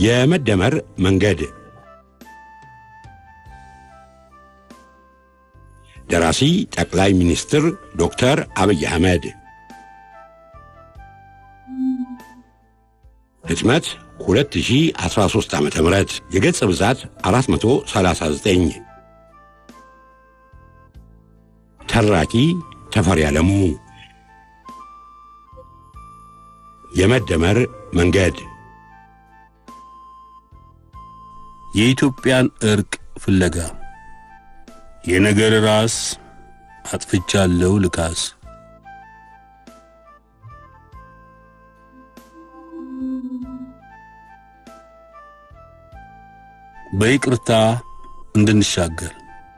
የመደመር መንገድ ደራሲ ጠቅላይ ሚኒስትር ዶክተር አብይ አህመድ ህትመት 2013 ዓ ም የገጽ ብዛት 439 ተራኪ ተፈሪ ዓለሙ የመደመር መንገድ የኢትዮጵያን እርቅ ፍለጋ የነገር ራስ አጥፍቻለሁ ልካስ በይቅርታ እንድንሻገር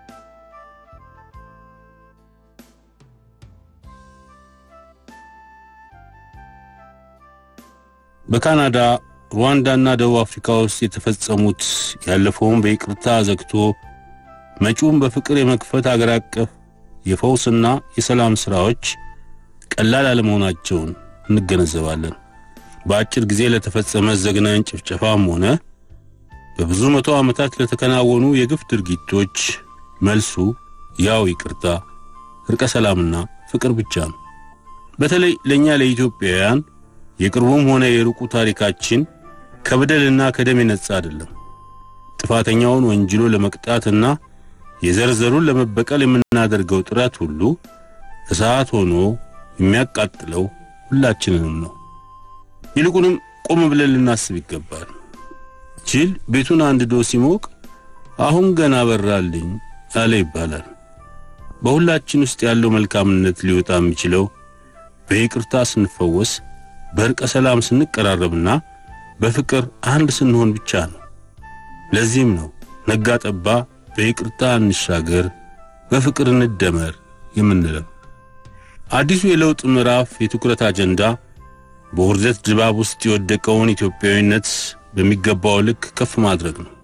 በካናዳ ሩዋንዳና ደቡብ አፍሪካ ውስጥ የተፈጸሙት ያለፈውን በይቅርታ ዘግቶ መጪውን በፍቅር የመክፈት አገር አቀፍ የፈውስና የሰላም ሥራዎች ቀላል አለመሆናቸውን እንገነዘባለን። በአጭር ጊዜ ለተፈጸመ ዘግናኝ ጭፍጨፋም ሆነ በብዙ መቶ ዓመታት ለተከናወኑ የግፍ ድርጊቶች መልሱ ያው ይቅርታ፣ እርቀ ሰላምና ፍቅር ብቻ ነው። በተለይ ለእኛ ለኢትዮጵያውያን የቅርቡም ሆነ የሩቁ ታሪካችን ከበደልና ከደም የነጻ አይደለም። ጥፋተኛውን ወንጅሎ ለመቅጣትና የዘርዘሩን ለመበቀል የምናደርገው ጥረት ሁሉ እሳት ሆኖ የሚያቃጥለው ሁላችንንም ነው። ይልቁንም ቆም ብለን ልናስብ ይገባል። ጅል ቤቱን አንድዶ ሲሞቅ አሁን ገና በራልኝ አለ ይባላል። በሁላችን ውስጥ ያለው መልካምነት ሊወጣ የሚችለው በይቅርታ ስንፈወስ፣ በእርቀ ሰላም ስንቀራረብና በፍቅር አንድ ስንሆን ብቻ ነው። ለዚህም ነው ነጋ ጠባ በይቅርታ እንሻገር፣ በፍቅር እንደመር የምንለው። አዲሱ የለውጥ ምዕራፍ የትኩረት አጀንዳ በውርደት ድባብ ውስጥ የወደቀውን ኢትዮጵያዊነት በሚገባው ልክ ከፍ ማድረግ ነው።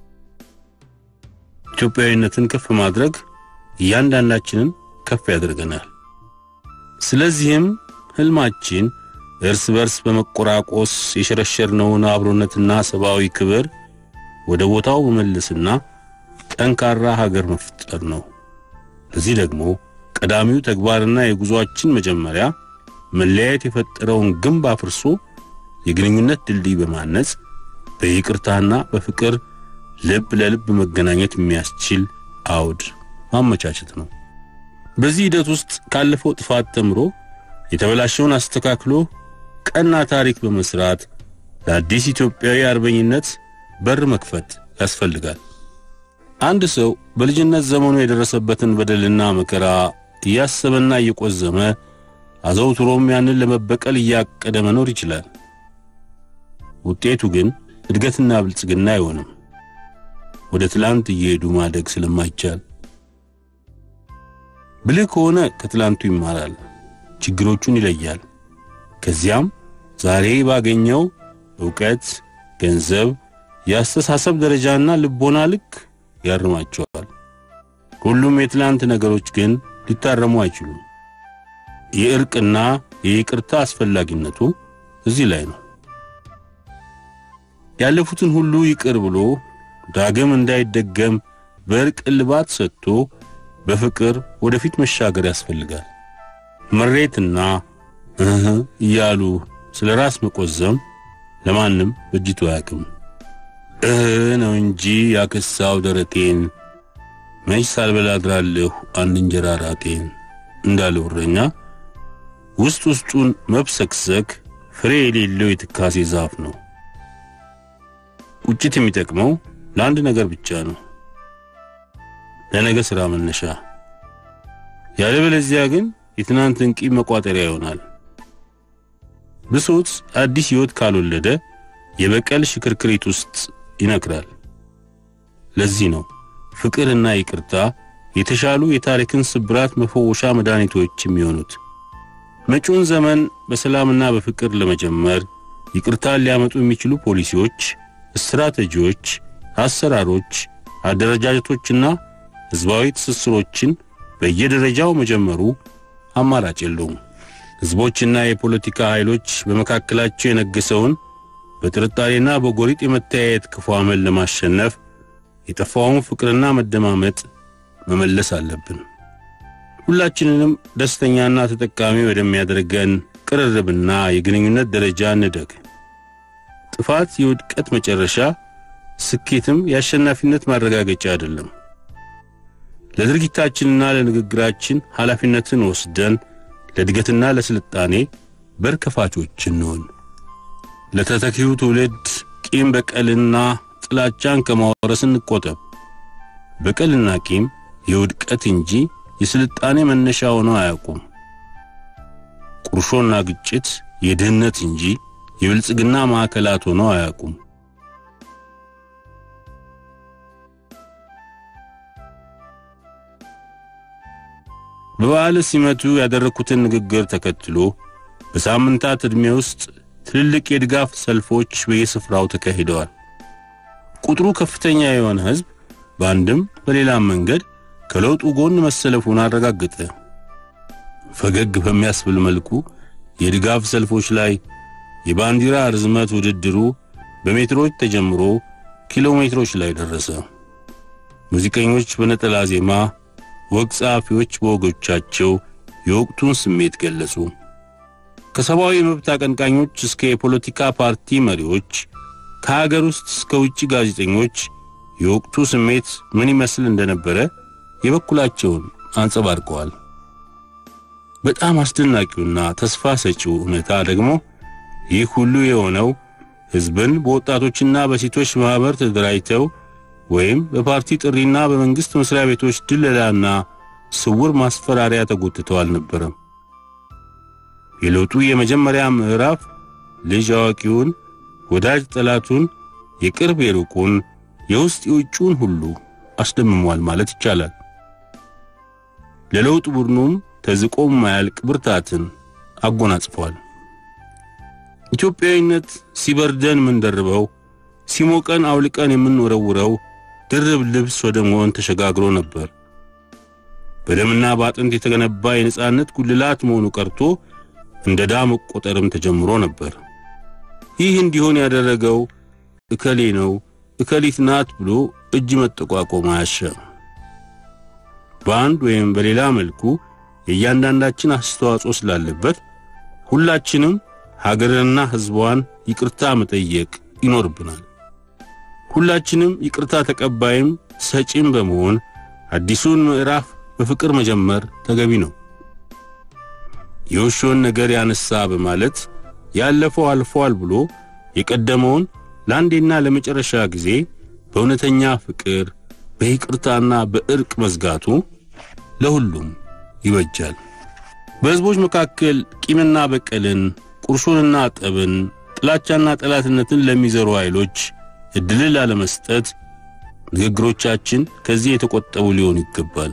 ኢትዮጵያዊነትን ከፍ ማድረግ እያንዳንዳችንን ከፍ ያደርገናል። ስለዚህም ህልማችን እርስ በርስ በመቆራቆስ የሸረሸርነውን አብሮነትና ሰብአዊ ክብር ወደ ቦታው መመለስና ጠንካራ ሀገር መፍጠር ነው። ለዚህ ደግሞ ቀዳሚው ተግባርና የጉዞአችን መጀመሪያ መለያየት የፈጠረውን ግንብ አፍርሶ የግንኙነት ድልድይ በማነጽ በይቅርታና በፍቅር ልብ ለልብ መገናኘት የሚያስችል አውድ ማመቻቸት ነው። በዚህ ሂደት ውስጥ ካለፈው ጥፋት ተምሮ የተበላሸውን አስተካክሎ ቀና ታሪክ በመስራት ለአዲስ ኢትዮጵያዊ አርበኝነት በር መክፈት ያስፈልጋል። አንድ ሰው በልጅነት ዘመኑ የደረሰበትን በደልና መከራ እያሰበና እየቆዘመ አዘውትሮም ያንን ለመበቀል እያቀደ መኖር ይችላል። ውጤቱ ግን እድገትና ብልጽግና አይሆንም። ወደ ትላንት እየሄዱ ማደግ ስለማይቻል ብልህ ከሆነ ከትላንቱ ይማራል፣ ችግሮቹን ይለያል። ከዚያም ዛሬ ባገኘው ዕውቀት፣ ገንዘብ፣ የአስተሳሰብ ደረጃና ልቦና ልክ ያርማቸዋል። ሁሉም የትላንት ነገሮች ግን ሊታረሙ አይችሉም። የእርቅና የይቅርታ አስፈላጊነቱ እዚህ ላይ ነው። ያለፉትን ሁሉ ይቅር ብሎ ዳግም እንዳይደገም በእርቅ እልባት ሰጥቶ በፍቅር ወደፊት መሻገር ያስፈልጋል። መሬትና እህ እያሉ ስለ ራስ መቆዘም ለማንም በጅቶ አያውቅም። እህ ነው እንጂ ያከሳው ደረቴን መች ሳልበላ አድራለሁ አንድ እንጀራ ራቴን እንዳለው እረኛ ውስጥ ውስጡን መብሰክሰክ ፍሬ የሌለው የትካሴ ዛፍ ነው። ቁጭት የሚጠቅመው ለአንድ ነገር ብቻ ነው፣ ለነገ ሥራ መነሻ። ያለበለዚያ ግን የትናንትን ቂም መቋጠሪያ ይሆናል። ብሶት አዲስ ሕይወት ካልወለደ የበቀል ሽክርክሪት ውስጥ ይነክራል። ለዚህ ነው ፍቅርና ይቅርታ የተሻሉ የታሪክን ስብራት መፈወሻ መድኃኒቶች የሚሆኑት። መጪውን ዘመን በሰላምና በፍቅር ለመጀመር ይቅርታን ሊያመጡ የሚችሉ ፖሊሲዎች፣ ስትራቴጂዎች፣ አሰራሮች፣ አደረጃጀቶችና ሕዝባዊ ትስስሮችን በየደረጃው መጀመሩ አማራጭ የለውም። ሕዝቦችና የፖለቲካ ኃይሎች በመካከላቸው የነገሰውን በጥርጣሬና በጎሪጥ የመተያየት ክፉ አመል ለማሸነፍ የጠፋውን ፍቅርና መደማመጥ መመለስ አለብን። ሁላችንንም ደስተኛና ተጠቃሚ ወደሚያደርገን ቅርርብና የግንኙነት ደረጃ እንደግ። ጥፋት የውድቀት መጨረሻ፣ ስኬትም የአሸናፊነት ማረጋገጫ አይደለም። ለድርጊታችንና ለንግግራችን ኃላፊነትን ወስደን ለእድገትና ለስልጣኔ በር ከፋቾች እንሆን። ለተተኪው ትውልድ ቂም በቀልና ጥላቻን ከማወረስ እንቆጠብ። በቀልና ቂም የውድቀት እንጂ የስልጣኔ መነሻ ሆነው አያውቁም። ቁርሾና ግጭት የድህነት እንጂ የብልጽግና ማዕከላት ሆነው አያውቁም። በበዓለ ሲመቱ ያደረግኩትን ንግግር ተከትሎ በሳምንታት ዕድሜ ውስጥ ትልልቅ የድጋፍ ሰልፎች በየስፍራው ተካሂደዋል። ቁጥሩ ከፍተኛ የሆነ ሕዝብ በአንድም በሌላም መንገድ ከለውጡ ጎን መሰለፉን አረጋገጠ። ፈገግ በሚያስብል መልኩ የድጋፍ ሰልፎች ላይ የባንዲራ ርዝመት ውድድሩ በሜትሮች ተጀምሮ ኪሎ ሜትሮች ላይ ደረሰ። ሙዚቀኞች በነጠላ ዜማ፣ ወግ ጸሐፊዎች በወጎቻቸው የወቅቱን ስሜት ገለጹ። ከሰብአዊ መብት አቀንቃኞች እስከ የፖለቲካ ፓርቲ መሪዎች፣ ከሀገር ውስጥ እስከ ውጭ ጋዜጠኞች የወቅቱ ስሜት ምን ይመስል እንደነበረ የበኩላቸውን አንጸባርቀዋል። በጣም አስደናቂውና ተስፋ ሰጪው ሁኔታ ደግሞ ይህ ሁሉ የሆነው ሕዝብን በወጣቶችና በሴቶች ማኅበር ተደራጅተው ወይም በፓርቲ ጥሪና በመንግሥት መሥሪያ ቤቶች ድለላና ስውር ማስፈራሪያ ተጎትተው አልነበረም። የለውጡ የመጀመሪያ ምዕራፍ ልጅ አዋቂውን፣ ወዳጅ ጠላቱን፣ የቅርብ የሩቁን፣ የውስጥ የውጭውን ሁሉ አስደምሟል ማለት ይቻላል። ለለውጥ ቡድኑም ተዝቆ ማያልቅ ብርታትን አጎናጽፏል። ኢትዮጵያዊነት ሲበርደን ምንደርበው፣ ሲሞቀን አውልቀን የምንወረውረው ድርብ ልብስ ወደ መሆን ተሸጋግሮ ነበር። በደምና በአጥንት የተገነባ የነጻነት ጉልላት መሆኑ ቀርቶ እንደ ዕዳ መቆጠርም ተጀምሮ ነበር። ይህ እንዲሆን ያደረገው እከሌ ነው እከሊት ናት ብሎ እጅ መጠቋቆም አያሻም። በአንድ ወይም በሌላ መልኩ የእያንዳንዳችን አስተዋጽኦ ስላለበት ሁላችንም ሀገርንና ሕዝቧን ይቅርታ መጠየቅ ይኖርብናል። ሁላችንም ይቅርታ ተቀባይም ሰጪም በመሆን አዲሱን ምዕራፍ በፍቅር መጀመር ተገቢ ነው። የውሾን ነገር ያነሳ በማለት ያለፈው አልፏል ብሎ የቀደመውን ለአንዴና ለመጨረሻ ጊዜ በእውነተኛ ፍቅር በይቅርታና በእርቅ መዝጋቱ ለሁሉም ይበጃል። በሕዝቦች መካከል ቂምና በቀልን፣ ቁርሾንና ጠብን፣ ጥላቻና ጠላትነትን ለሚዘሩ ኃይሎች ዕድልን ላለመስጠት ንግግሮቻችን ከዚህ የተቆጠቡ ሊሆኑ ይገባል።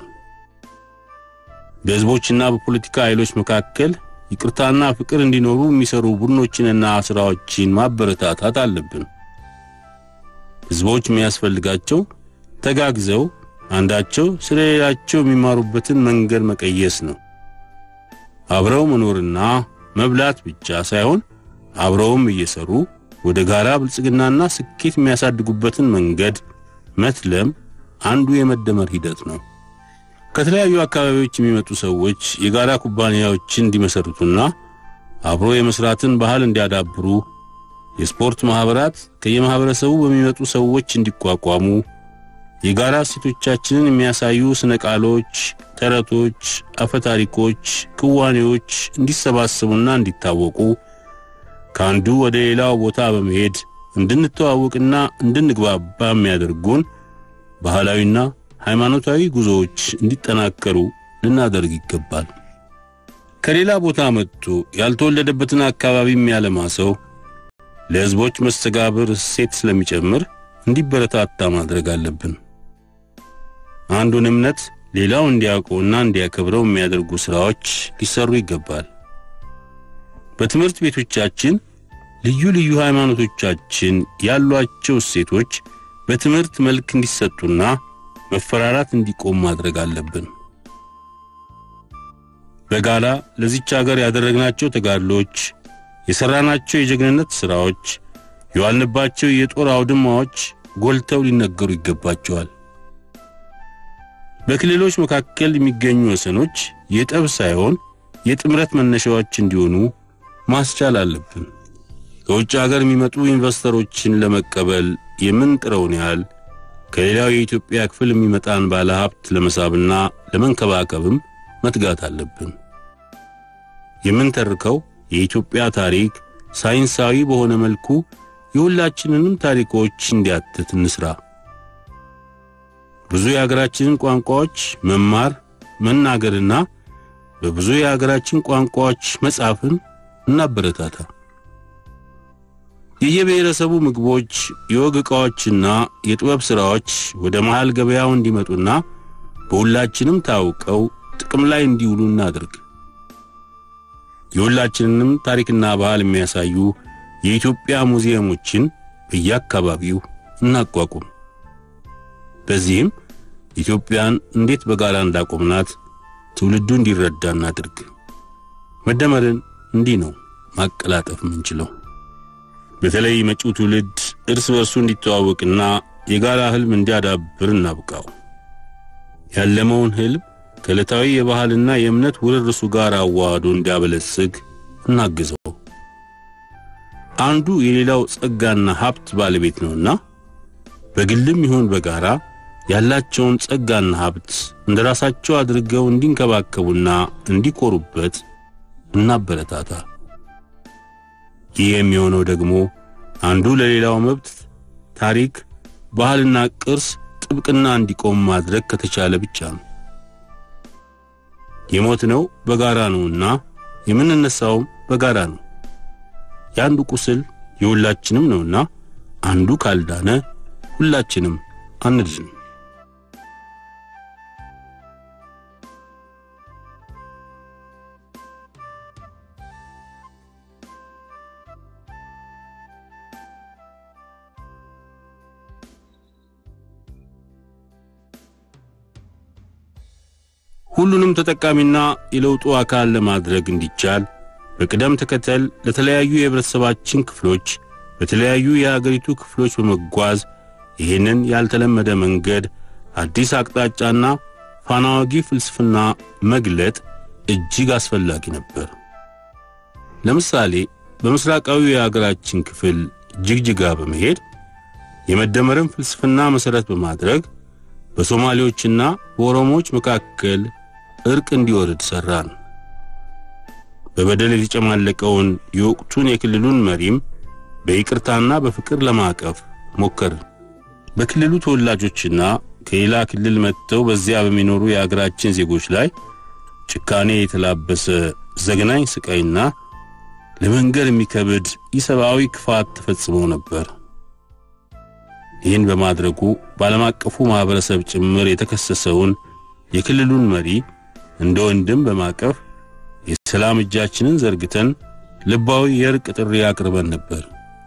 በሕዝቦችና በፖለቲካ ኃይሎች መካከል ይቅርታና ፍቅር እንዲኖሩ የሚሰሩ ቡድኖችንና ሥራዎችን ማበረታታት አለብን። ሕዝቦች የሚያስፈልጋቸው ተጋግዘው አንዳቸው ስለ ሌላቸው የሚማሩበትን መንገድ መቀየስ ነው። አብረው መኖርና መብላት ብቻ ሳይሆን አብረውም እየሰሩ ወደ ጋራ ብልጽግናና ስኬት የሚያሳድጉበትን መንገድ መትለም አንዱ የመደመር ሂደት ነው። ከተለያዩ አካባቢዎች የሚመጡ ሰዎች የጋራ ኩባንያዎችን እንዲመሰርቱና አብሮ የመስራትን ባህል እንዲያዳብሩ የስፖርት ማህበራት ከየማህበረሰቡ በሚመጡ ሰዎች እንዲቋቋሙ የጋራ እሴቶቻችንን የሚያሳዩ ስነ ቃሎች፣ ተረቶች፣ አፈታሪኮች፣ ክዋኔዎች እንዲሰባሰቡና እንዲታወቁ ከአንዱ ወደ ሌላው ቦታ በመሄድ እንድንተዋወቅና እንድንግባባ የሚያደርጉን ባህላዊና ሃይማኖታዊ ጉዞዎች እንዲጠናከሩ ልናደርግ ይገባል። ከሌላ ቦታ መጥቶ ያልተወለደበትን አካባቢ የሚያለማ ሰው ለሕዝቦች መስተጋብር እሴት ስለሚጨምር እንዲበረታታ ማድረግ አለብን። አንዱን እምነት ሌላው እንዲያውቀውና እንዲያከብረው የሚያደርጉ ሥራዎች ሊሰሩ ይገባል። በትምህርት ቤቶቻችን ልዩ ልዩ ሃይማኖቶቻችን ያሏቸው እሴቶች በትምህርት መልክ እንዲሰጡና መፈራራት እንዲቆም ማድረግ አለብን። በጋላ ለዚች ሀገር ያደረግናቸው ተጋድሎች፣ የሰራናቸው የጀግንነት ሥራዎች፣ የዋልንባቸው የጦር አውድማዎች ጎልተው ሊነገሩ ይገባቸዋል። በክልሎች መካከል የሚገኙ ወሰኖች የጠብ ሳይሆን የጥምረት መነሻዎች እንዲሆኑ ማስቻል አለብን። ከውጭ ሀገር የሚመጡ ኢንቨስተሮችን ለመቀበል የምንጥረውን ያህል ከሌላው የኢትዮጵያ ክፍል የሚመጣን ባለ ሀብት ለመሳብና ለመንከባከብም መትጋት አለብን። የምንተርከው የኢትዮጵያ ታሪክ ሳይንሳዊ በሆነ መልኩ የሁላችንንም ታሪኮች እንዲያትት እንስራ። ብዙ የሀገራችንን ቋንቋዎች መማር መናገርና በብዙ የሀገራችን ቋንቋዎች መጻፍን እናበረታታ። የየብሔረሰቡ ምግቦች፣ የወግ ዕቃዎችና የጥበብ ሥራዎች ወደ መሃል ገበያው እንዲመጡና በሁላችንም ታውቀው ጥቅም ላይ እንዲውሉ እናድርግ። የሁላችንንም ታሪክና ባህል የሚያሳዩ የኢትዮጵያ ሙዚየሞችን በየአካባቢው እናቋቁም። በዚህም ኢትዮጵያን እንዴት በጋራ እንዳቆምናት ትውልዱ እንዲረዳ እናድርግ። መደመርን እንዲህ ነው ማቀላጠፍ የምንችለው። በተለይ መጪው ትውልድ እርስ በርሱ እንዲተዋወቅና የጋራ ህልም እንዲያዳብር እናብቃው። ያለመውን ህልም ከዕለታዊ የባህልና የእምነት ውርርሱ ጋር አዋህዶ እንዲያበለጽግ እናግዘው። አንዱ የሌላው ጸጋና ሀብት ባለቤት ነውና በግልም ይሁን በጋራ ያላቸውን ጸጋና ሀብት እንደ ራሳቸው አድርገው እንዲንከባከቡና እንዲኮሩበት እናበረታታ። ይህ የሚሆነው ደግሞ አንዱ ለሌላው መብት፣ ታሪክ፣ ባህልና ቅርስ ጥብቅና እንዲቆም ማድረግ ከተቻለ ብቻ ነው። የሞትነው በጋራ ነውና የምንነሳውም በጋራ ነው። የአንዱ ቁስል የሁላችንም ነውና አንዱ ካልዳነ ሁላችንም አንድን። ሁሉንም ተጠቃሚና የለውጡ አካል ለማድረግ እንዲቻል በቅደም ተከተል ለተለያዩ የህብረተሰባችን ክፍሎች በተለያዩ የአገሪቱ ክፍሎች በመጓዝ ይህንን ያልተለመደ መንገድ አዲስ አቅጣጫና ፋናዋጊ ፍልስፍና መግለጥ እጅግ አስፈላጊ ነበር። ለምሳሌ በምስራቃዊ የአገራችን ክፍል ጅግጅጋ በመሄድ የመደመርን ፍልስፍና መሠረት በማድረግ በሶማሌዎችና በኦሮሞዎች መካከል እርቅ እንዲወርድ ሠራን። በበደል የተጨማለቀውን የወቅቱን የክልሉን መሪም በይቅርታና በፍቅር ለማቀፍ ሞከርን። በክልሉ ተወላጆችና ከሌላ ክልል መጥተው በዚያ በሚኖሩ የአገራችን ዜጎች ላይ ጭካኔ የተላበሰ ዘግናኝ ስቃይና ለመንገር የሚከብድ ኢሰብአዊ ክፋት ተፈጽሞ ነበር። ይህን በማድረጉ በዓለም አቀፉ ማኅበረሰብ ጭምር የተከሰሰውን የክልሉን መሪ እንደ ወንድም በማቀፍ የሰላም እጃችንን ዘርግተን ልባዊ የእርቅ ጥሪ አቅርበን ነበር።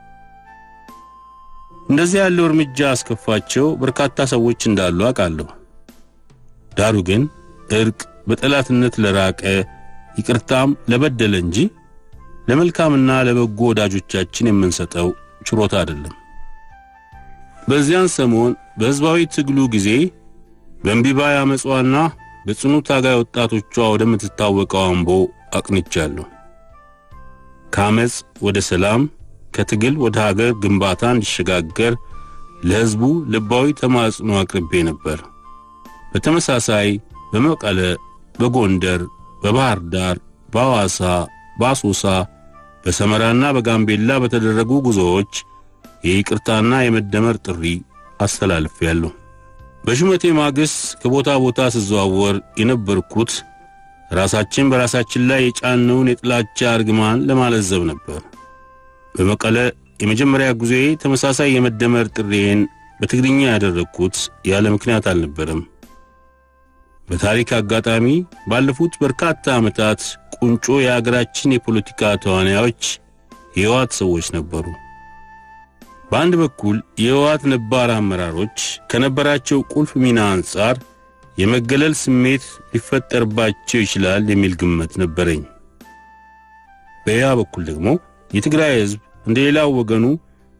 እንደዚህ ያለው እርምጃ አስከፋቸው በርካታ ሰዎች እንዳሉ አውቃለሁ። ዳሩ ግን እርቅ በጠላትነት ለራቀ ይቅርታም ለበደለ እንጂ ለመልካምና ለበጎ ወዳጆቻችን የምንሰጠው ችሮታ አይደለም። በዚያን ሰሞን በሕዝባዊ ትግሉ ጊዜ በእምቢባይ አመጿና በጽኑ ታጋይ ወጣቶቿ ወደምትታወቀው አምቦ አቅንቻለሁ። ከአመፅ ወደ ሰላም ከትግል ወደ ሀገር ግንባታ እንዲሸጋገር ለሕዝቡ ልባዊ ተማጽኖ አቅርቤ ነበር። በተመሳሳይ በመቀለ፣ በጎንደር፣ በባህር ዳር፣ በሐዋሳ፣ በአሶሳ፣ በሰመራና በጋምቤላ በተደረጉ ጉዞዎች የይቅርታና የመደመር ጥሪ አስተላልፌያለሁ። በሹመቴ ማግስት ከቦታ ቦታ ስዘዋወር የነበርኩት ራሳችን በራሳችን ላይ የጫነውን የጥላቻ እርግማን ለማለዘብ ነበር። በመቀለ የመጀመሪያ ጉዞዬ ተመሳሳይ የመደመር ጥሪዬን በትግርኛ ያደረግኩት ያለ ምክንያት አልነበረም። በታሪክ አጋጣሚ ባለፉት በርካታ ዓመታት ቁንጮ የአገራችን የፖለቲካ ተዋናዮች የህወሓት ሰዎች ነበሩ። በአንድ በኩል የህወሓት ነባር አመራሮች ከነበራቸው ቁልፍ ሚና አንጻር የመገለል ስሜት ሊፈጠርባቸው ይችላል የሚል ግምት ነበረኝ። በሌላ በኩል ደግሞ የትግራይ ህዝብ እንደ ሌላው ወገኑ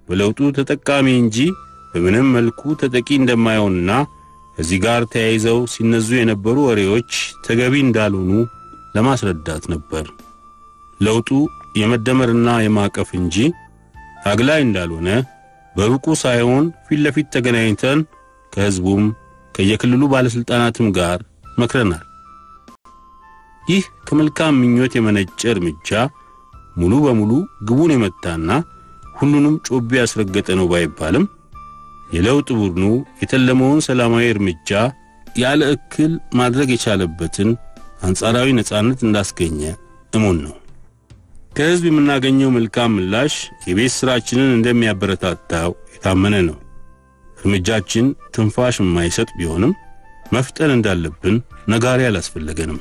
በለውጡ ተጠቃሚ እንጂ በምንም መልኩ ተጠቂ እንደማይሆንና ከዚህ ጋር ተያይዘው ሲነዙ የነበሩ ወሬዎች ተገቢ እንዳልሆኑ ለማስረዳት ነበር። ለውጡ የመደመርና የማቀፍ እንጂ ታግላይ እንዳልሆነ በሩቁ ሳይሆን ፊት ለፊት ተገናኝተን ከሕዝቡም ከየክልሉ ባለሥልጣናትም ጋር መክረናል። ይህ ከመልካም ምኞት የመነጨ እርምጃ ሙሉ በሙሉ ግቡን የመታና ሁሉንም ጮቤ ያስረገጠ ነው ባይባልም የለውጥ ቡድኑ የተለመውን ሰላማዊ እርምጃ ያለ እክል ማድረግ የቻለበትን አንጻራዊ ነጻነት እንዳስገኘ እሙን ነው። ከሕዝብ የምናገኘው መልካም ምላሽ የቤት ሥራችንን እንደሚያበረታታው የታመነ ነው። እርምጃችን ትንፋሽ የማይሰጥ ቢሆንም መፍጠን እንዳለብን ነጋሪ አላስፈለገንም።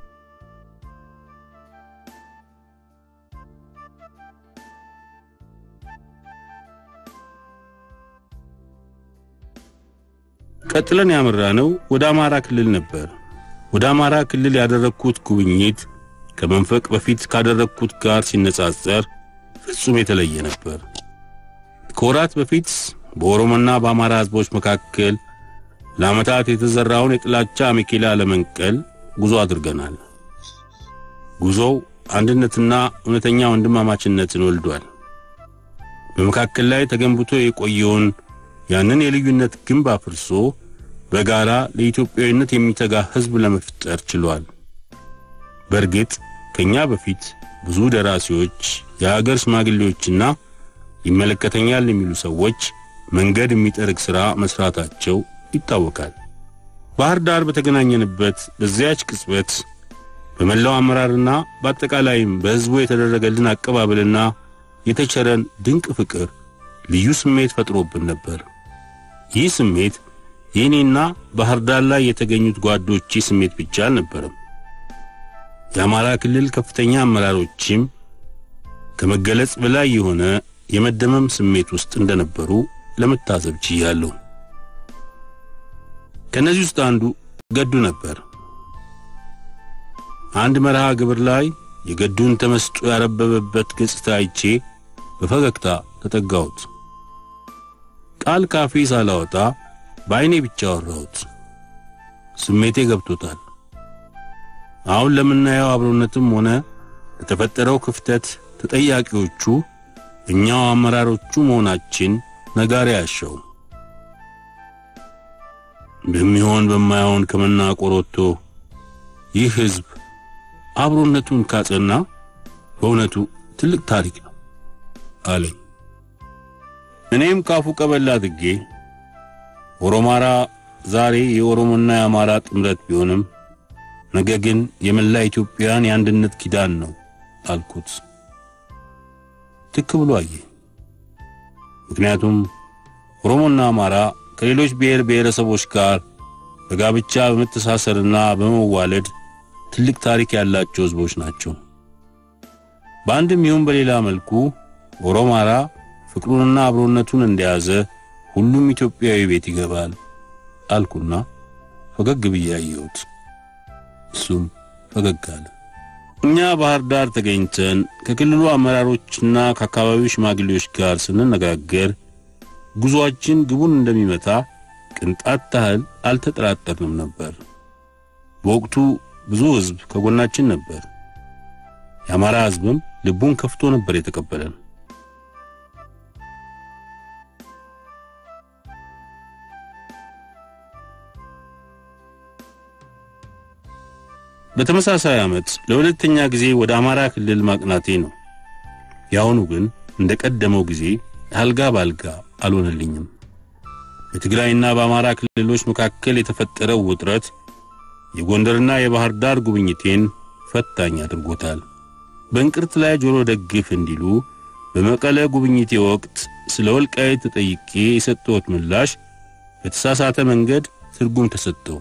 ቀጥለን ያመራነው ወደ አማራ ክልል ነበር። ወደ አማራ ክልል ያደረግኩት ጉብኝት ከመንፈቅ በፊት ካደረግኩት ጋር ሲነጻጸር ፍጹም የተለየ ነበር። ከወራት በፊት በኦሮሞና በአማራ ሕዝቦች መካከል ለዓመታት የተዘራውን የጥላቻ አሜኬላ ለመንቀል ጉዞ አድርገናል። ጉዞው አንድነትና እውነተኛ ወንድማማችነትን ወልዷል። በመካከል ላይ ተገንብቶ የቆየውን ያንን የልዩነት ግንብ አፍርሶ በጋራ ለኢትዮጵያዊነት የሚተጋ ሕዝብ ለመፍጠር ችሏል። በእርግጥ ከኛ በፊት ብዙ ደራሲዎች፣ የሀገር ሽማግሌዎችና ይመለከተኛል የሚሉ ሰዎች መንገድ የሚጠርግ ሥራ መስራታቸው ይታወቃል። ባህር ዳር በተገናኘንበት በዚያች ቅጽበት በመላው አመራርና በአጠቃላይም በሕዝቡ የተደረገልን አቀባበልና የተቸረን ድንቅ ፍቅር ልዩ ስሜት ፈጥሮብን ነበር። ይህ ስሜት የእኔና ባህር ዳር ላይ የተገኙት ጓዶቼ ስሜት ብቻ አልነበረም። የአማራ ክልል ከፍተኛ አመራሮችም ከመገለጽ በላይ የሆነ የመደመም ስሜት ውስጥ እንደነበሩ ለመታዘብ ችያለሁ። ከነዚህ ውስጥ አንዱ ገዱ ነበር። አንድ መርሃ ግብር ላይ የገዱን ተመስጦ ያረበበበት ገጽታ አይቼ በፈገግታ ተጠጋሁት። ቃል ካፌ ሳላወጣ በዐይኔ ብቻ አወራሁት። ስሜቴ ገብቶታል። አሁን ለምናየው አብሮነትም ሆነ ለተፈጠረው ክፍተት ተጠያቂዎቹ እኛው አመራሮቹ መሆናችን ነጋሪ ያሻው። በሚሆን በማይሆን ከመናቆር ወጥቶ ይህ ሕዝብ አብሮነቱን ካጸና በእውነቱ ትልቅ ታሪክ ነው አለኝ። እኔም ካፉ ቀበል አድርጌ ኦሮማራ ዛሬ የኦሮሞና የአማራ ጥምረት ቢሆንም ነገ ግን የመላ ኢትዮጵያን የአንድነት ኪዳን ነው አልኩት። ትክ ብሎ አየ። ምክንያቱም ኦሮሞና አማራ ከሌሎች ብሔር ብሔረሰቦች ጋር በጋብቻ በመተሳሰርና በመዋለድ ትልቅ ታሪክ ያላቸው ሕዝቦች ናቸው። በአንድም ይሁን በሌላ መልኩ ኦሮማራ ፍቅሩንና አብሮነቱን እንደያዘ ሁሉም ኢትዮጵያዊ ቤት ይገባል አልኩና ፈገግ ብዬ አየሁት። እሱም ፈገግ አለ። እኛ ባህር ዳር ተገኝተን ከክልሉ አመራሮችና ከአካባቢው ሽማግሌዎች ጋር ስንነጋገር ጉዞአችን ግቡን እንደሚመታ ቅንጣት ታህል አልተጠራጠርንም ነበር። በወቅቱ ብዙ ሕዝብ ከጎናችን ነበር። የአማራ ሕዝብም ልቡን ከፍቶ ነበር የተቀበለን። በተመሳሳይ ዓመት ለሁለተኛ ጊዜ ወደ አማራ ክልል ማቅናቴ ነው። የአሁኑ ግን እንደ ቀደመው ጊዜ አልጋ ባልጋ አልሆነልኝም። በትግራይና በአማራ ክልሎች መካከል የተፈጠረው ውጥረት የጎንደርና የባህር ዳር ጉብኝቴን ፈታኝ አድርጎታል። በእንቅርት ላይ ጆሮ ደግፍ እንዲሉ በመቀለ ጉብኝቴ ወቅት ስለ ወልቃይት ተጠይቄ የሰጠሁት ምላሽ በተሳሳተ መንገድ ትርጉም ተሰጠው።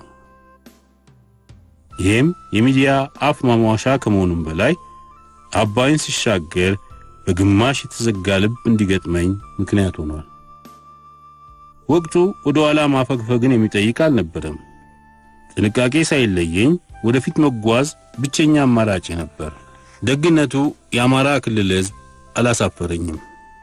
ይህም የሚዲያ አፍ ማሟሻ ከመሆኑም በላይ አባይን ሲሻገር በግማሽ የተዘጋ ልብ እንዲገጥመኝ ምክንያት ሆኗል። ወቅቱ ወደ ኋላ ማፈግፈግን የሚጠይቅ አልነበረም። ጥንቃቄ ሳይለየኝ ወደፊት መጓዝ ብቸኛ አማራጭ ነበር። ደግነቱ የአማራ ክልል ሕዝብ አላሳፈረኝም።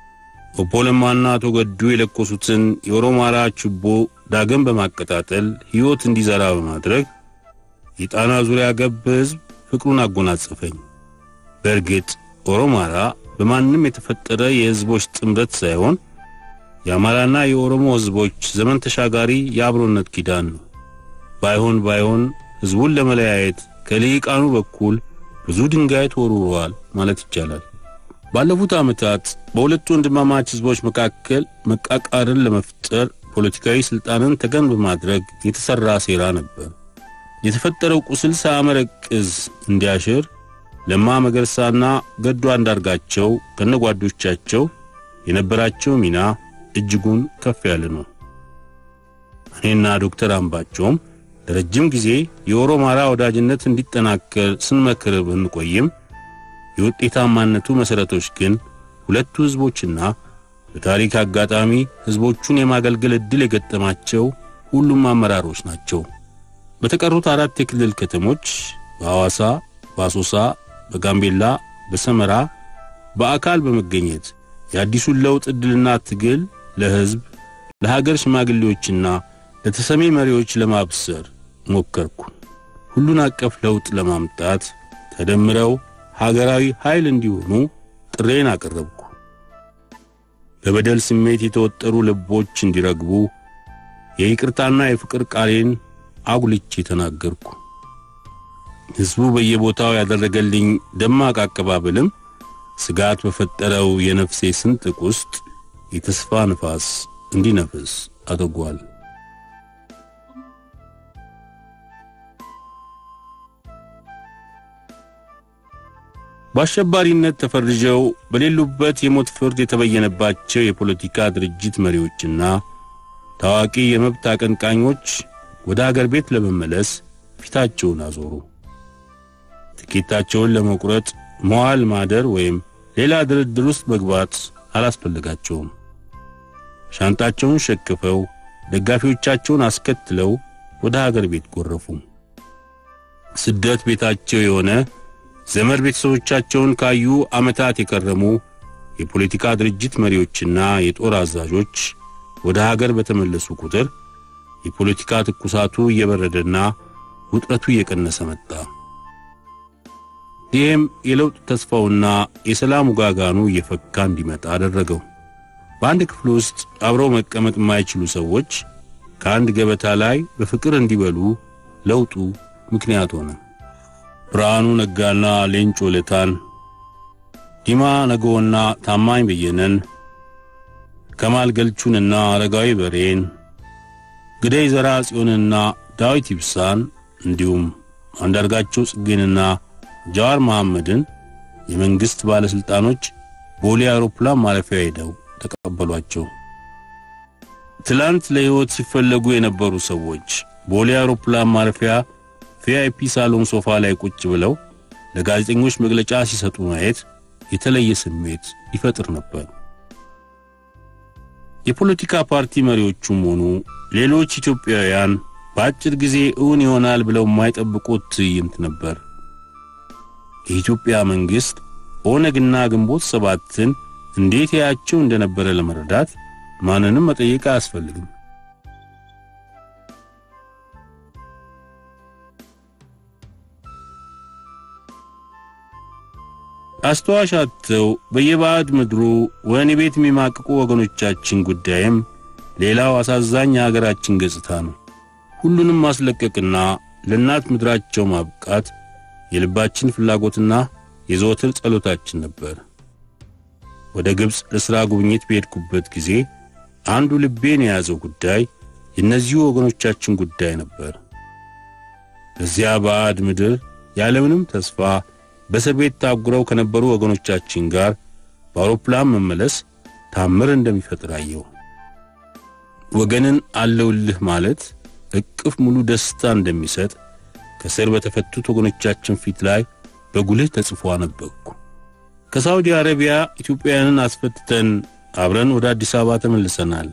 ኦቦ ለማና አቶ ገዱ የለኮሱትን የኦሮማራ ችቦ ዳግም በማቀጣጠል ሕይወት እንዲዘራ በማድረግ የጣና ዙሪያ ገብ ሕዝብ ፍቅሩን አጎናጸፈኝ። በእርግጥ ኦሮማራ በማንም የተፈጠረ የሕዝቦች ጥምረት ሳይሆን የአማራና የኦሮሞ ሕዝቦች ዘመን ተሻጋሪ የአብሮነት ኪዳን ነው። ባይሆን ባይሆን ሕዝቡን ለመለያየት ከልሂቃኑ በኩል ብዙ ድንጋይ ተወርውረዋል ማለት ይቻላል። ባለፉት ዓመታት በሁለቱ ወንድማማች ሕዝቦች መካከል መቃቃርን ለመፍጠር ፖለቲካዊ ሥልጣንን ተገን በማድረግ የተሠራ ሴራ ነበር። የተፈጠረው ቁስል ሳያመረቅዝ እንዲያሽር ለማ መገርሳና ገዱ አንዳርጋቸው ከነጓዶቻቸው የነበራቸው ሚና እጅጉን ከፍ ያለ ነው። እኔና ዶክተር አምባቸውም ለረጅም ጊዜ የኦሮማራ ወዳጅነት እንዲጠናከር ስንመክር ብንቆይም የውጤታማነቱ መሠረቶች ግን ሁለቱ ሕዝቦችና በታሪክ አጋጣሚ ሕዝቦቹን የማገልገል ዕድል የገጠማቸው ሁሉም አመራሮች ናቸው። በተቀሩት አራት የክልል ከተሞች በሐዋሳ፣ በአሶሳ፣ በጋምቤላ፣ በሰመራ በአካል በመገኘት የአዲሱን ለውጥ ዕድልና ትግል ለሕዝብ፣ ለሀገር ሽማግሌዎችና ለተሰሚ መሪዎች ለማብሰር ሞከርኩ። ሁሉን አቀፍ ለውጥ ለማምጣት ተደምረው ሀገራዊ ኃይል እንዲሆኑ ጥሬን አቀረብኩ። በበደል ስሜት የተወጠሩ ልቦች እንዲረግቡ የይቅርታና የፍቅር ቃሌን አጉልቼ ተናገርኩ። ሕዝቡ በየቦታው ያደረገልኝ ደማቅ አቀባበልም ስጋት በፈጠረው የነፍሴ ስንጥቅ ውስጥ የተስፋ ንፋስ እንዲነፍስ አድርጓል። በአሸባሪነት ተፈርጀው በሌሉበት የሞት ፍርድ የተበየነባቸው የፖለቲካ ድርጅት መሪዎችና ታዋቂ የመብት አቀንቃኞች ወደ አገር ቤት ለመመለስ ፊታቸውን አዞሩ። ትኬታቸውን ለመቁረጥ መዋል ማደር ወይም ሌላ ድርድር ውስጥ መግባት አላስፈልጋቸውም። ሻንጣቸውን ሸክፈው ደጋፊዎቻቸውን አስከትለው ወደ ሀገር ቤት ጎረፉ። ስደት ቤታቸው የሆነ ዘመድ ቤተሰቦቻቸውን ካዩ ዓመታት የከረሙ የፖለቲካ ድርጅት መሪዎችና የጦር አዛዦች ወደ ሀገር በተመለሱ ቁጥር የፖለቲካ ትኩሳቱ እየበረደና ውጥረቱ እየቀነሰ መጣ። ይህም የለውጥ ተስፋውና የሰላም ውጋጋኑ እየፈካ እንዲመጣ አደረገው። በአንድ ክፍል ውስጥ አብረው መቀመጥ የማይችሉ ሰዎች ከአንድ ገበታ ላይ በፍቅር እንዲበሉ ለውጡ ምክንያት ሆነ። ብርሃኑ ነጋና ሌንጮ ለታን፣ ዲማ ነገውና ታማኝ በየነን፣ ከማል ገልቹንና አረጋዊ በሬን፣ ግደይ ዘራ ጽዮንና ዳዊት ይብሳን እንዲሁም አንዳርጋቸው ጽጌንና ጃዋር መሐመድን የመንግሥት ባለሥልጣኖች ቦሌ አውሮፕላን ማረፊያ ሄደው ተቀበሏቸው። ትላንት ለሕይወት ሲፈለጉ የነበሩ ሰዎች ቦሌ አውሮፕላን ማረፊያ ቪአይፒ ሳሎን ሶፋ ላይ ቁጭ ብለው ለጋዜጠኞች መግለጫ ሲሰጡ ማየት የተለየ ስሜት ይፈጥር ነበር። የፖለቲካ ፓርቲ መሪዎቹም ሆኑ ሌሎች ኢትዮጵያውያን በአጭር ጊዜ እውን ይሆናል ብለው የማይጠብቁት ትዕይንት ነበር። የኢትዮጵያ መንግሥት ኦነግና ግንቦት ሰባትን እንዴት ያያቸው እንደነበረ ለመረዳት ማንንም መጠየቅ አያስፈልግም። አስተዋሽ አጥተው በየባዕድ ምድሩ ወህኒ ቤት የሚማቅቁ ወገኖቻችን ጉዳይም ሌላው አሳዛኝ የሀገራችን ገጽታ ነው። ሁሉንም ማስለቀቅና ለእናት ምድራቸው ማብቃት የልባችን ፍላጎትና የዘወትር ጸሎታችን ነበር። ወደ ግብፅ ለሥራ ጉብኝት በሄድኩበት ጊዜ አንዱ ልቤን የያዘው ጉዳይ የእነዚሁ ወገኖቻችን ጉዳይ ነበር። በዚያ ባዕድ ምድር ያለምንም ተስፋ በእስር ቤት ታጉረው ከነበሩ ወገኖቻችን ጋር በአውሮፕላን መመለስ ታምር እንደሚፈጥር አየው። ወገንን አለውልህ ማለት እቅፍ ሙሉ ደስታ እንደሚሰጥ ከስር በተፈቱት ወገኖቻችን ፊት ላይ በጉልህ ተጽፎ አነበብኩ። ከሳውዲ አረቢያ ኢትዮጵያውያንን አስፈትተን አብረን ወደ አዲስ አበባ ተመልሰናል።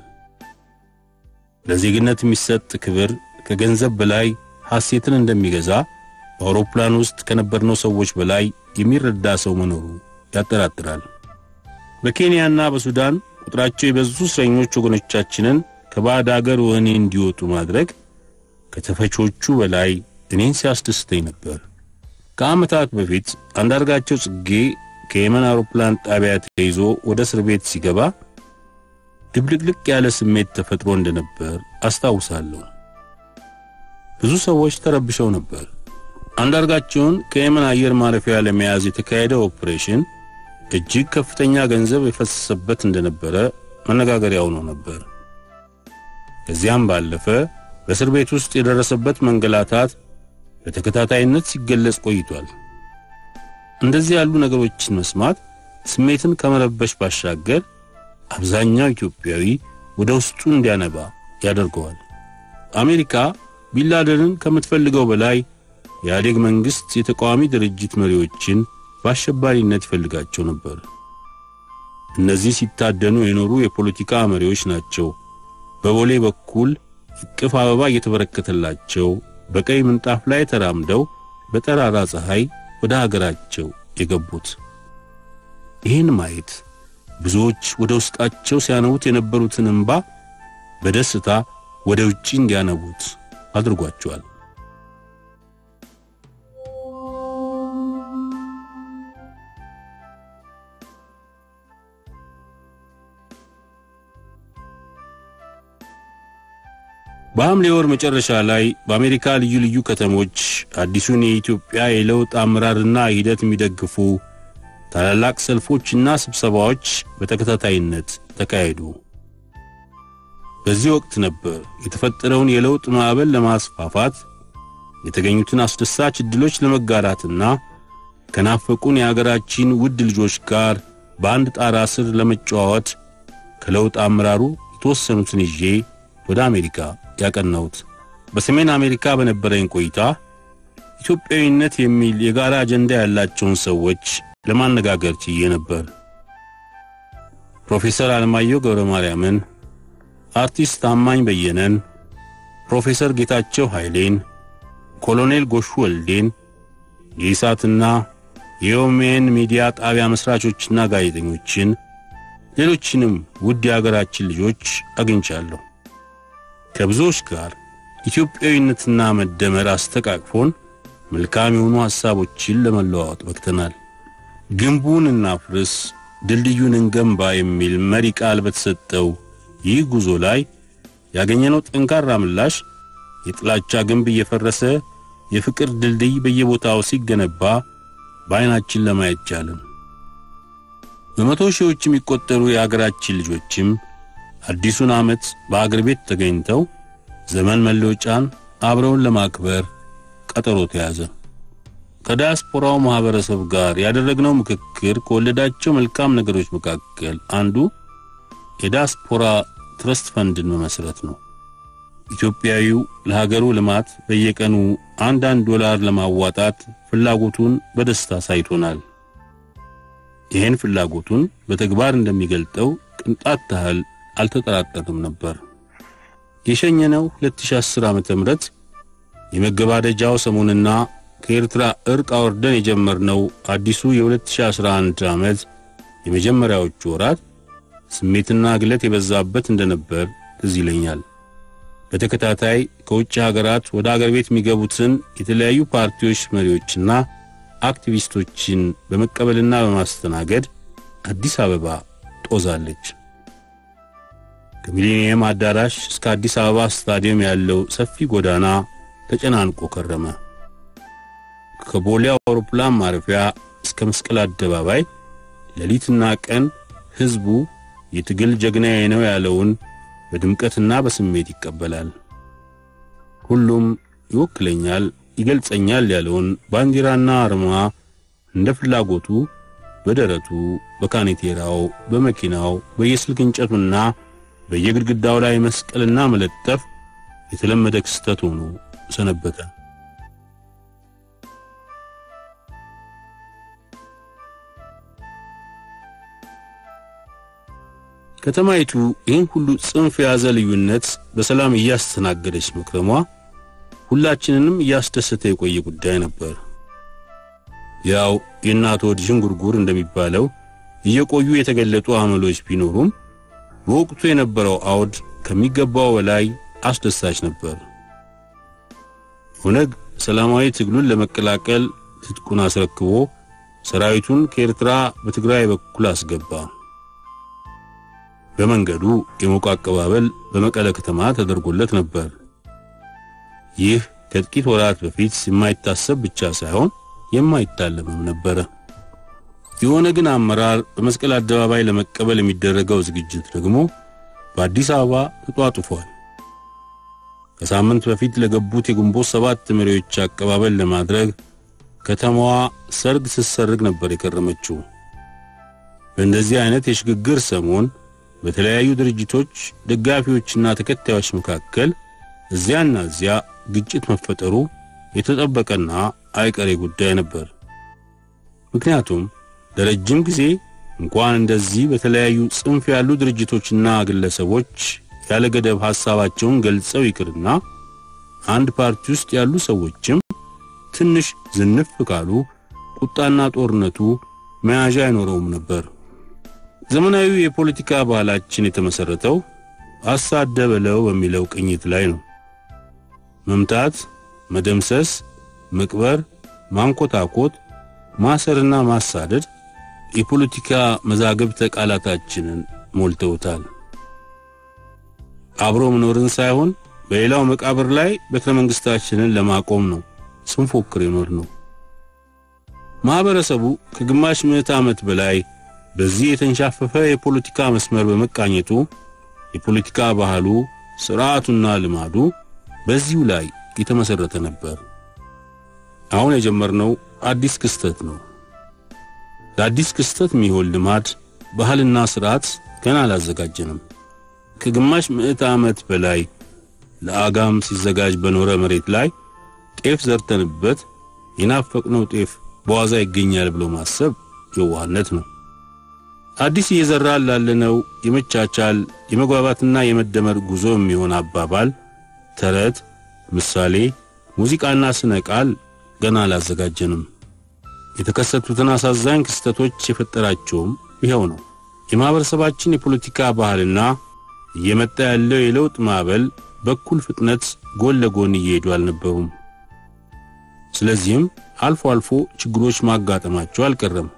ለዜግነት የሚሰጥ ክብር ከገንዘብ በላይ ሐሴትን እንደሚገዛ በአውሮፕላን ውስጥ ከነበርነው ሰዎች በላይ የሚረዳ ሰው መኖሩ ያጠራጥራል። በኬንያና በሱዳን ቁጥራቸው የበዙ እስረኞች ወገኖቻችንን ከባዕድ አገር ወህኒ እንዲወጡ ማድረግ ከተፈቾቹ በላይ እኔን ሲያስደስተኝ ነበር። ከዓመታት በፊት አንዳርጋቸው ጽጌ ከየመን አውሮፕላን ጣቢያ ተይዞ ወደ እስር ቤት ሲገባ ድብልቅልቅ ያለ ስሜት ተፈጥሮ እንደነበር አስታውሳለሁ። ብዙ ሰዎች ተረብሸው ነበር። አንዳርጋቸውን ከየመን አየር ማረፊያ ለመያዝ የተካሄደው ኦፕሬሽን እጅግ ከፍተኛ ገንዘብ የፈሰሰበት እንደነበረ መነጋገሪያ ሆኖ ነበር። ከዚያም ባለፈ በእስር ቤት ውስጥ የደረሰበት መንገላታት በተከታታይነት ሲገለጽ ቆይቷል። እንደዚህ ያሉ ነገሮችን መስማት ስሜትን ከመረበሽ ባሻገር አብዛኛው ኢትዮጵያዊ ወደ ውስጡ እንዲያነባ ያደርገዋል። አሜሪካ ቢንላደንን ከምትፈልገው በላይ የኢህአዴግ መንግሥት የተቃዋሚ ድርጅት መሪዎችን በአሸባሪነት ይፈልጋቸው ነበር። እነዚህ ሲታደኑ የኖሩ የፖለቲካ መሪዎች ናቸው። በቦሌ በኩል እቅፍ አበባ እየተበረከተላቸው በቀይ ምንጣፍ ላይ ተራምደው በጠራራ ፀሐይ ወደ ሀገራቸው የገቡት። ይህን ማየት ብዙዎች ወደ ውስጣቸው ሲያነቡት የነበሩትን እንባ በደስታ ወደ ውጪ እንዲያነቡት አድርጓቸዋል። በሐምሌ ወር መጨረሻ ላይ በአሜሪካ ልዩ ልዩ ከተሞች አዲሱን የኢትዮጵያ የለውጥ አመራርና ሂደት የሚደግፉ ታላላቅ ሰልፎችና ስብሰባዎች በተከታታይነት ተካሄዱ። በዚህ ወቅት ነበር የተፈጠረውን የለውጥ ማዕበል ለማስፋፋት የተገኙትን አስደሳች ዕድሎች ለመጋራትና ከናፈቁን የአገራችን ውድ ልጆች ጋር በአንድ ጣራ ስር ለመጨዋወት ከለውጥ አመራሩ የተወሰኑትን ይዤ ወደ አሜሪካ ያቀናሁት። በሰሜን አሜሪካ በነበረኝ ቆይታ ኢትዮጵያዊነት የሚል የጋራ አጀንዳ ያላቸውን ሰዎች ለማነጋገር ችዬ ነበር። ፕሮፌሰር አለማየሁ ገብረ ማርያምን፣ አርቲስት ታማኝ በየነን፣ ፕሮፌሰር ጌታቸው ኃይሌን፣ ኮሎኔል ጎሹ ወልዴን፣ የኢሳትና የኦሜን ሚዲያ ጣቢያ መስራቾችና ጋዜጠኞችን፣ ሌሎችንም ውድ የአገራችን ልጆች አግኝቻለሁ። ከብዙዎች ጋር ኢትዮጵያዊነትና መደመር አስተቃቅፎን መልካም የሆኑ ሐሳቦችን ለመለዋወጥ በክተናል። ግንቡን እናፍርስ ድልድዩን እንገንባ የሚል መሪ ቃል በተሰጠው ይህ ጉዞ ላይ ያገኘነው ጠንካራ ምላሽ የጥላቻ ግንብ እየፈረሰ የፍቅር ድልድይ በየቦታው ሲገነባ በዓይናችን ለማየት ቻለን። በመቶ ሺዎች የሚቆጠሩ የአገራችን ልጆችም አዲሱን ዓመት በአገር ቤት ተገኝተው ዘመን መለወጫን አብረውን ለማክበር ቀጠሮ ተያዘ። ከዲያስፖራው ማህበረሰብ ጋር ያደረግነው ምክክር ከወለዳቸው መልካም ነገሮች መካከል አንዱ የዲያስፖራ ትረስት ፈንድን መመስረት ነው። ኢትዮጵያዊው ለሀገሩ ልማት በየቀኑ አንዳንድ ዶላር ለማዋጣት ፍላጎቱን በደስታ ሳይቶናል። ይህን ፍላጎቱን በተግባር እንደሚገልጠው ቅንጣት ታህል አልተጠራጠርም ነበር። የሸኘነው 2010 ዓመተ ምህረት የመገባደጃው ሰሞንና ከኤርትራ እርቅ አወርደን የጀመርነው አዲሱ የ2011 ዓመት የመጀመሪያዎቹ ወራት ስሜትና ግለት የበዛበት እንደነበር ትዝ ይለኛል። በተከታታይ ከውጭ ሀገራት ወደ አገር ቤት የሚገቡትን የተለያዩ ፓርቲዎች መሪዎችና አክቲቪስቶችን በመቀበልና በማስተናገድ አዲስ አበባ ጦዛለች። ከሚሊኒየም አዳራሽ እስከ አዲስ አበባ ስታዲየም ያለው ሰፊ ጎዳና ተጨናንቆ ከረመ። ከቦሌ አውሮፕላን ማረፊያ እስከ መስቀል አደባባይ ሌሊትና ቀን ሕዝቡ የትግል ጀግናዬ ነው ያለውን በድምቀትና በስሜት ይቀበላል። ሁሉም ይወክለኛል፣ ይገልጸኛል ያለውን ባንዲራና አርማ እንደ ፍላጎቱ በደረቱ፣ በካኔቴራው፣ በመኪናው፣ በየስልክ እንጨቱና በየግድግዳው ላይ መስቀልና መለጠፍ የተለመደ ክስተት ሆኖ ሰነበተ። ከተማይቱ ይህን ሁሉ ጽንፍ የያዘ ልዩነት በሰላም እያስተናገደች መክረሟ ሁላችንንም እያስደሰተ የቆየ ጉዳይ ነበር። ያው የእናት ወድ ዥንጉርጉር እንደሚባለው እየቆዩ የተገለጡ አመሎች ቢኖሩም በወቅቱ የነበረው አውድ ከሚገባው በላይ አስደሳች ነበር። ኦነግ ሰላማዊ ትግሉን ለመቀላቀል ትጥቁን አስረክቦ ሰራዊቱን ከኤርትራ በትግራይ በኩል አስገባ። በመንገዱ የሞቀ አቀባበል በመቀለ ከተማ ተደርጎለት ነበር። ይህ ከጥቂት ወራት በፊት የማይታሰብ ብቻ ሳይሆን የማይታለምም ነበረ። የኦነግን አመራር በመስቀል አደባባይ ለመቀበል የሚደረገው ዝግጅት ደግሞ በአዲስ አበባ ተጧጡፏል። ከሳምንት በፊት ለገቡት የግንቦት ሰባት መሪዎች አቀባበል ለማድረግ ከተማዋ ሰርግ ስትሰርግ ነበር የከረመችው። በእንደዚህ አይነት የሽግግር ሰሞን በተለያዩ ድርጅቶች ደጋፊዎችና ተከታዮች መካከል እዚያና እዚያ ግጭት መፈጠሩ የተጠበቀና አይቀሬ ጉዳይ ነበር። ምክንያቱም ለረጅም ጊዜ እንኳን እንደዚህ በተለያዩ ጽንፍ ያሉ ድርጅቶችና ግለሰቦች ያለ ገደብ ሐሳባቸውን ገልጸው ይቅርና አንድ ፓርቲ ውስጥ ያሉ ሰዎችም ትንሽ ዝንፍ ካሉ ቁጣና ጦርነቱ መያዣ አይኖረውም ነበር። ዘመናዊ የፖለቲካ ባህላችን የተመሰረተው አሳደበለው በሚለው ቅኝት ላይ ነው። መምታት፣ መደምሰስ፣ መቅበር፣ ማንኮታኮት፣ ማሰርና ማሳደድ የፖለቲካ መዛግብተ ቃላታችንን ሞልተውታል። አብሮ መኖርን ሳይሆን በሌላው መቃብር ላይ ቤተ መንግስታችንን ለማቆም ነው ስንፎክር የኖር ነው። ማህበረሰቡ ከግማሽ ምዕተ ዓመት በላይ በዚህ የተንሻፈፈ የፖለቲካ መስመር በመቃኘቱ የፖለቲካ ባህሉ፣ ስርዓቱና ልማዱ በዚሁ ላይ የተመሰረተ ነበር። አሁን የጀመርነው አዲስ ክስተት ነው። ለአዲስ ክስተት የሚሆን ልማድ፣ ባህልና ስርዓት ገና አላዘጋጀንም። ከግማሽ ምዕተ ዓመት በላይ ለአጋም ሲዘጋጅ በኖረ መሬት ላይ ጤፍ ዘርተንበት የናፈቅነው ጤፍ በዋዛ ይገኛል ብሎ ማሰብ የዋህነት ነው። አዲስ እየዘራን ላለነው የመቻቻል የመግባባትና የመደመር ጉዞ የሚሆን አባባል፣ ተረት፣ ምሳሌ፣ ሙዚቃና ስነ ቃል ገና አላዘጋጀንም። የተከሰቱትን አሳዛኝ ክስተቶች የፈጠራቸውም ይኸው ነው። የማህበረሰባችን የፖለቲካ ባህልና እየመጣ ያለው የለውጥ ማዕበል በኩል ፍጥነት ጎን ለጎን እየሄዱ አልነበሩም። ስለዚህም አልፎ አልፎ ችግሮች ማጋጠማቸው አልቀረም።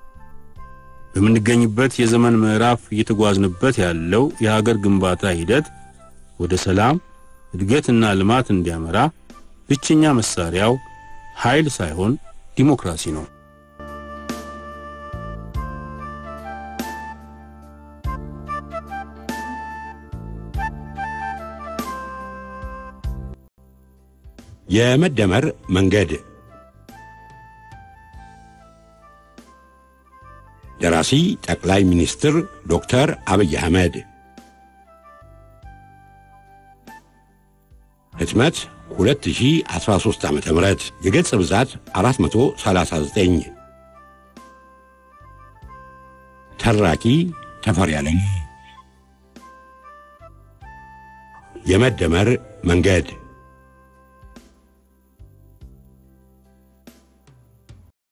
በምንገኝበት የዘመን ምዕራፍ እየተጓዝንበት ያለው የሀገር ግንባታ ሂደት ወደ ሰላም እድገትና ልማት እንዲያመራ ብቸኛ መሳሪያው ኃይል ሳይሆን ዲሞክራሲ ነው። የመደመር መንገድ ደራሲ ጠቅላይ ሚኒስትር ዶክተር አብይ አህመድ ህትመት 2013 ዓ.ም የገጽ ብዛት 439 ተራኪ ተፈሪ ያለኝ የመደመር መንገድ